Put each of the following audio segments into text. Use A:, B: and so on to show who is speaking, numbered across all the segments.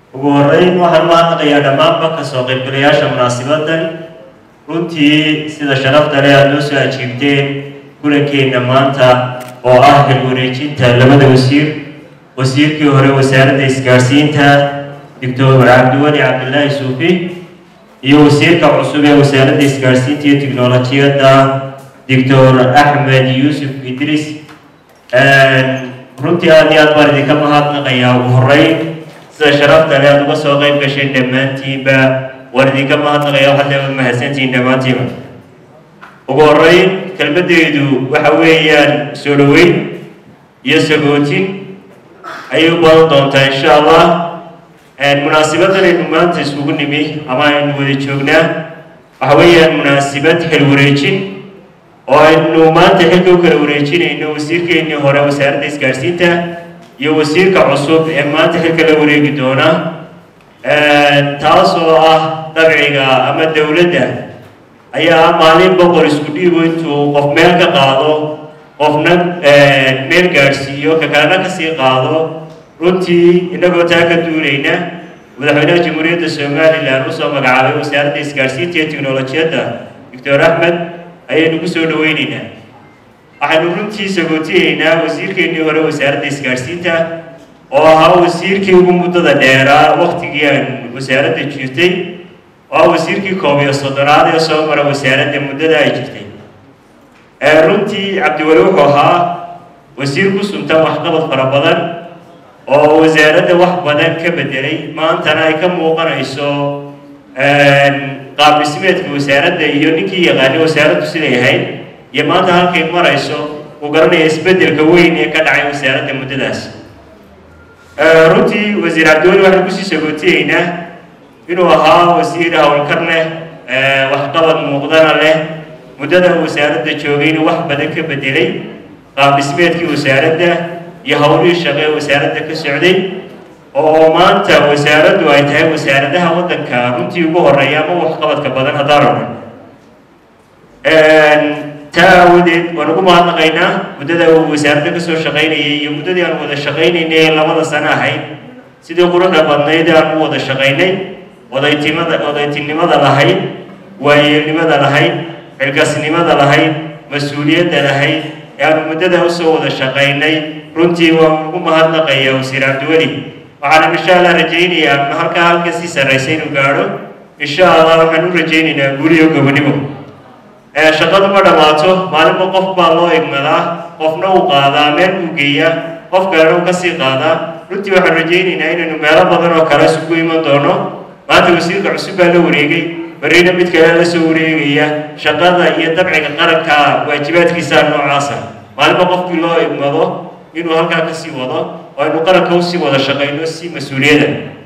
A: ugu horeyn waxaan u mahadnaqayaa dhammaanba kasoo qaybgalayaasha munaasibadan runtii sida sharafta leh aada noo soo ajiibteen kulankeenna maanta oo ah xil wareejinta labada wasiir wasiirkii hore wasaaradda isgaadhsiinta doctor cabdiweli cabdilaahi suufi iyo wasiirka cusub ee wasaaradda isgaadhsiinta iyo tiknolojiyadda doctor axmed yuusuf idris runtii aada iyo aad baan idinka mahadnaqayaa ugu horeyn sida sharafta leh aada uga soo qayb gasheen dhammaantiinba waan idinka mahadnaqayaa waxaad leewaad mahadsantihiin dhammaantiinba ugu horeyn kelmaddeedu waxa weeyaan soo dhoweyn iyo sagootin ayay u badan doontaa insha allah munaasibadan aynu maanta isugu nimi ama aynu wada joognaa waxa weeyaan munaasibad xil wareejin oo aynu maanta xilka u kala wareejinayno wasiirkeennii hore wasaaradda isgaadhsiinta iyo wasiirka cusub ee maanta xilka la wareegi doona taas oo ah dabciga ama dowladda ayaa maalin boqor isku dhiibo intuu qof meel ka qaado qofna meel gaadhsiiyo ka kalena kasii qaado runtii innagoo taa ka duulayna madaxweynaha jamhuuriyadda somalilan usoo magacaabay wasaaradda isgaadhsiinta iyo tiknolojiyadda doctor axmed ayaynu ku soo dhaweyneynaa waxaynu runtii sagootiyeynaa wasiirkeennii hore wasaaradda isgaadhsiinta oo ahaa wasiirkii ugu muddada dheeraa waktigii aan wasaaradda jirtay oo ah wasiirkii koob iyo soddonaad ee soo mara wasaaradda muddada ay jirtay runtii cabdiweli wuxuu ahaa wasiir ku suntan waxqabad fara badan oo wasaaradda wax badan ka bedelay maantana ay ka muuqanayso qaab dhismeedka wasaaradda iyo ninkii yaqaanay wasaaraddu siday ahayd iyo maanta halkay marayso uu garanaya isbeddelka weyn ee ka dhacay wasaaradda muddadaas runtii wasiir cabdiweli waxaan kusii sagootiyeynaa inuu ahaa wasiir howlkar leh waxqabad muuqdana leh muddada wasaaradda joogayna wax badan ka bedelay qaab dhismeedkii wasaaradda iyo howlihii shaqe ee wasaaradda ka socday oo maanta wasaaraddu ay tahay wasaaradaha waddanka runtii ugu horeeya ama waxqabadka badan haddaan rabno taa aawadeed waan ugu mahadnaqaynaa muddada uu wasaaradda kasoo shaqaynayay iyo muddadii aan wada shaqaynaynay ee labada sano ahayd sidii quruxda badnayd aan u wada shaqaynay odaytimada odaytinimada lahayd waayeelnimada lahayd xilkasnimada lahayd mas-uuliyadda lahayd ee aanu muddada usoo wada shaqaynay runtii waan ugu mahadnaqayaa wasiir cabdiweli waxaan insha allah rajaynayaa halkaa halka sii sarraysa inuu gaadho insha allah waxaan u rajaynaynaa guuriyo gobonimo shaqadu ma dhammaato maalinba qof baa loo igmadaa qofna uu qaadaa meel uu geeyaa qof kalena uu kasii qaadaa runtii waxaan rajaynaynaa inaynu meelo badan oo kale isugu iman doono maanta wasiirka cusub baa la wareegay barina mid kale la soo wareegaya shaqada iyo dabciga qaranka waajibaadkiisa noocaasa maalinba qofkii loo igmado inuu halkaa kasii wado oo aynu qaranka usii wada shaqayno si mas-uuliyada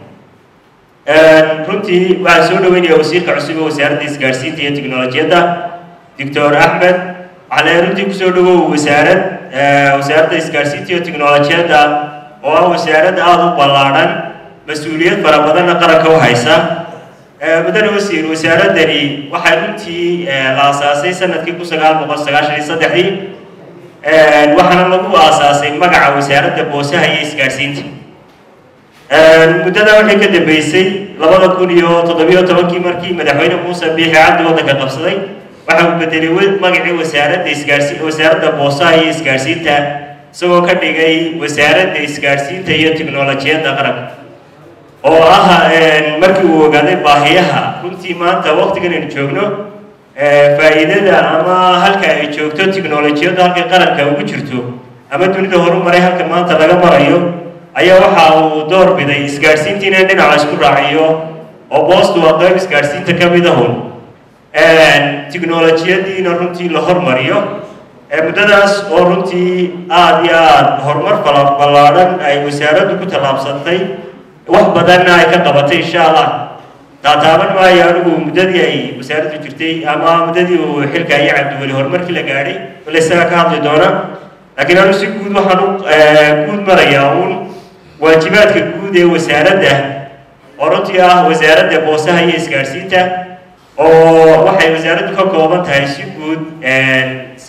A: runtii waxaan soo dhaweynayaa wasiirka cusub ee wasaaradda isgaadhsiinta iyo tiknolojiyadda doctor axmed waxaa leeyahay runtii kusoo dhawow wasaarad wasaaradda isgaadhsiinta iyo tiknolojiyadda oo ah wasaarad aada u ballaadhan mas-uuliyad fara badanna qaranka u haysa mudane wasiir wasaaradani waxay runtii la aasaasay sanadkii kun sagaal boqol sagaashan iyo saddexdii waxaana lagu aasaasay magaca wasaaradda boosaha iyo isgaadhsiinta muddadaa waxay ka dambeysay labada kun iyo toddobiyo tobankii markii madaxweyne muuse biixi cabdi waddanka qabsaday waxa uu bedelay magacii wasaaradda isgaadhsi wasaaradda boosaha iyo isgaadhsiinta isagoo ka dhigay wasaaradda isgaadhsiinta iyo tiknolojiyadda qaranka oo ah markii uu ogaaday baahiyaha runtii maanta waqtigan aynu joogno faa'iidada ama halka ay joogto tiknolojiyadda halkay qaranka ugu jirto ama dunida horumaray halka maanta laga marayo ayaa waxa uu door biday isgaadhsiintiina dhinaca isku raaciyo oo boostu waa qayb isgaadhsiinta ka mid ahun tiknolojiyadiina runtii la hormariyo muddadaas oo runtii aada iyo aada horumar fala ballaadhan ay wasaaraddu ku tallaabsantay wax badanna ay ka qabatay insha allah taataaban maayo anigu muddadii ay wasaaraddu jirtay ama muddadii uu xilka iyo cabdiweli horumarkii la gaadhay wala isaga ka hadli doona laakiin anigu si guud waxaan u guud marayaa uun waajibaadka guud ee wasaaradda oo runtii ah wasaaradda boosaha iyo isgaadhsiinta oo waxay wasaaraddu ka kooban tahay si guud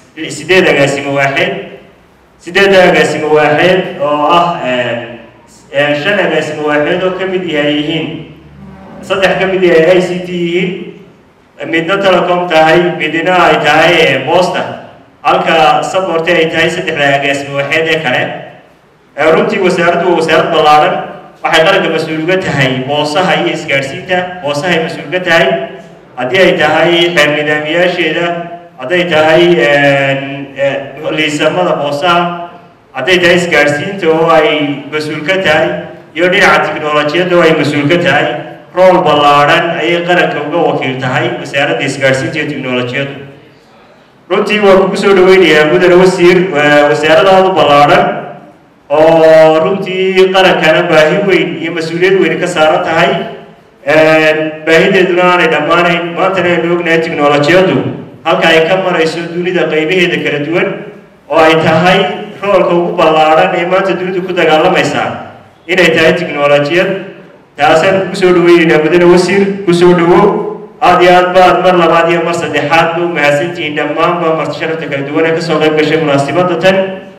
A: sideed agaasimo waaxeed sideedda agaasimo waaxeed oo ah shan agaasimo waaxeed oo ka mid yahay yihiin saddex ka mid yahay i c t yihiin midna telecom tahay midna ay tahay boosta halka saborte ay tahay saddexda agaasimo waaxeed ee kale runtii wasaaraddu waa wasaarad ballaadhan waxay qaranka mas-uulga tahay boosaha iyo isgaadhsiinta boosahay mas-uulga tahay haddii ay tahay xeer nidaamiyaasheeda hadday tahay liisamada boosaha hadday tahay isgaadhsiinta oo ay mas-uul ka tahay iyo dhinaca tiknolojiyadda oo ay mas-uul ka tahay rool ballaadhan ayay qaranka uga wakiil tahay wasaaradda isgaadhsiinta iyo tiknolojiyaddu runtii waa kugu soo dhaweynayaa mudane wasiir wasaaradaadu ballaadhan oo runtii qarankana baahi weyn iyo mas-uuliyad weyn ka saaran tahay baahideeduna aanay dhammaanayn maantana aynu ognahay tiknolojiyaddu halka ay ka marayso dunida qaybaheeda kala duwan oo ay tahay roolka ugu ballaadhan ee maanta dunidu ku dagaalamaysaa inay tahay tiknolojiyad taasaan kugu soo dhaweynaynaa mudane wasiir kusoo dhawo aada iyo aad baad mar labaad iyo mar saddexaad ba u mahadsantihiin dhammaanba marti sharafta kala duwan ee kasoo qayb gashay munaasibadda tan